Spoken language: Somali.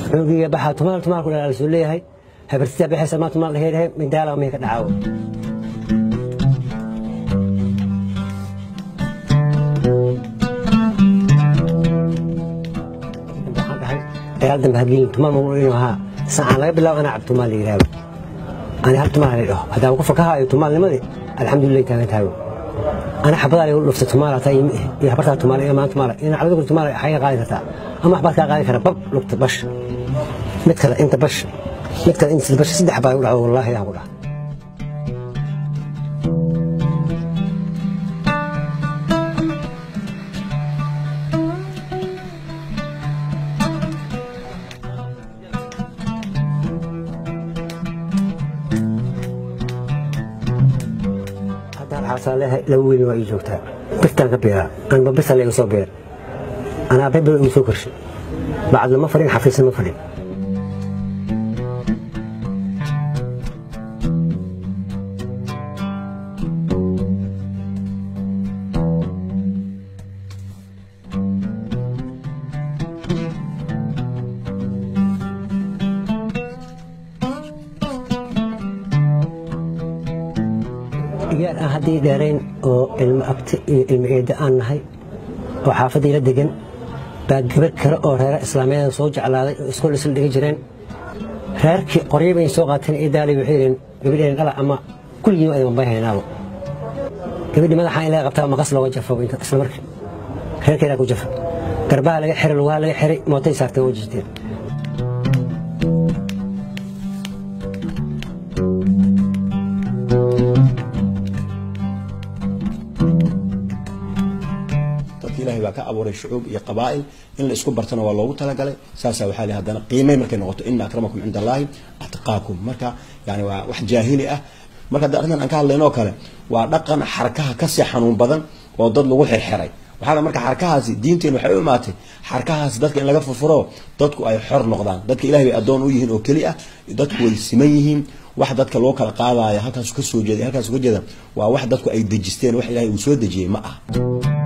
cunugiga baxaa tumaal tumaal ku dhalaa lasoo leeyahay habartidaa baxaysa maa tumaal dhahee dhahe mindaala mihi ka dhacaawo waxaan dhahay dagaal dambe hagelin tumaal magu inuu ahaa saacaan laga bilaabo anaa cab tumaal la yidhaahdo ani hal tumaal la dhaho haddaan ku fakahaayo tumaalnimadii alxamdulilah taagan taago ana xabadaa lagu dhuftay tumaal hataa iyo habartaa tumaal iyo maan tumaal ina calada kul tumaal xaga qaadi kartaa ama waxbaad kaa qaadi kara bab lugta bash mid kale inta bash mid kale inta bash saddex baa u dhacdo wallaahi aan ku dhaha haddaan xaasaa leeyahay laba weyn waa ii joogtaa birtaan ka beeraa anba bisa layga soo beer anaa bebel igu soo korshay bacad lama fadhin xafiisna ma fadhin digaar aan haddii dheerayn oo ilmo abti iyo ilmo eedda aan nahay oo xaafadii la degan baa gabar kale oo reera islaamiyada soo jeclaaday oo iskool isla dhiga jireen reerkii qoryo bay soo qaateen eedaalay waxay yidheen gabadheen dhala ama kulligiin ay mambay haynaabo gabadhii madaxa in laga qabtaa maqas looga jafo isla markii reerkeedaa ku jafa garbaha laga xiray lugaha laga xiray mootay saartay oo jirteen dadka ilaahay baa ka abuuray shucuub iyo qabaa'il in la isku bartana waa loogu talagalay saasaa waxaa li haddana qiimay markay noqoto ina akramakum cinda allaahi atqaakum marka yani waa wax jaahili ah marka hadda arrintan aan ka hadlayno oo kale waa dhaqan xarkaha kasii xanuun badan oo dad lagu xirxiray waxaa la marka xarkahaasi diinteen waxay u imaatay xarkahaasi dadka in laga furfuro dadku ay xor noqdaan dadka ilahay bay addoon u yihiin oo keli ah dadku way siman yihiin wax dadka loo kala qaadaayo halkaasu ka soo jeeday halkaasu ka jeeda waa wax dadku ay dejisteen wax ilahay uu soo dejiyey ma ah